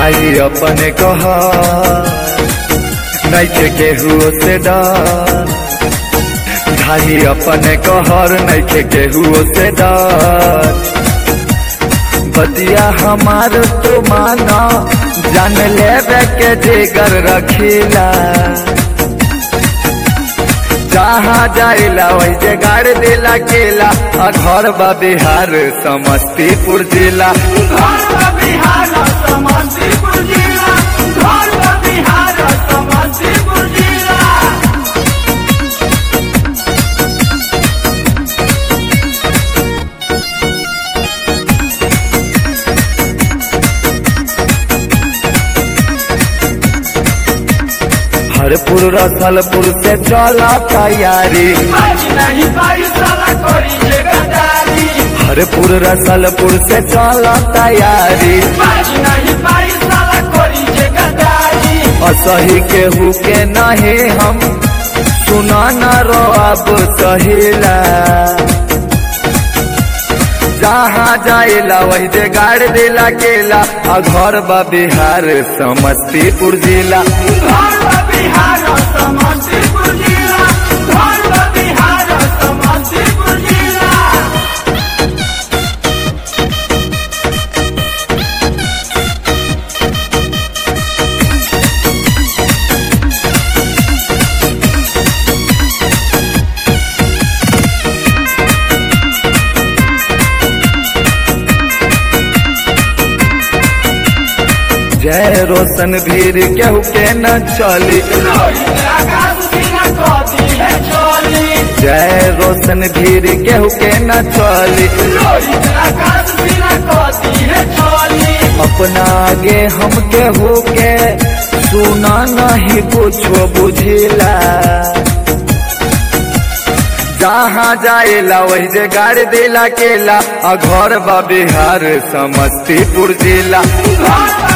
भाई अपने कह नैखे केहू से डर भाई अपने कहर नैखे केहू से डर बदिया हमार तो माना जान लेवे के जिगर रखीला जहाँ जाइला वही जे गाड़ दिला केला आ घर बा बिहार समस्तीपुर जिला घर का बिहार समस्तीपुर जिला घर का बिहार समस्तीपुर जिला हरपुर रसलपुर से चला तैयारी आज नहीं पाई साला कोरी जे गदारी हरपुर रसलपुर से चला तैयारी आज नहीं पाई साला कोरी जे गदारी असही केहू के नहीं हम सुना न रो अब सहिला जहाँ जाइला वही जे गाड़ दिला केला आ घर बा बिहार समस्तीपुर जिला घर का बिहार समस्तीपुर जिला घर का बिहार समस्तीपुर जिला जय रोशन भीर केहू के न चली रोहित आकाश सीना कदी है चोली जय रोशन भीर केहू के न चली रोहित आकाश सीना कदी है चोली अपना आगे हम केहू के सुना नहीं कुछो बुझिला जहाँ जाइला वही जे गाड़ दिला केला आ घर बा बिहार समस्तीपुर जिला घर का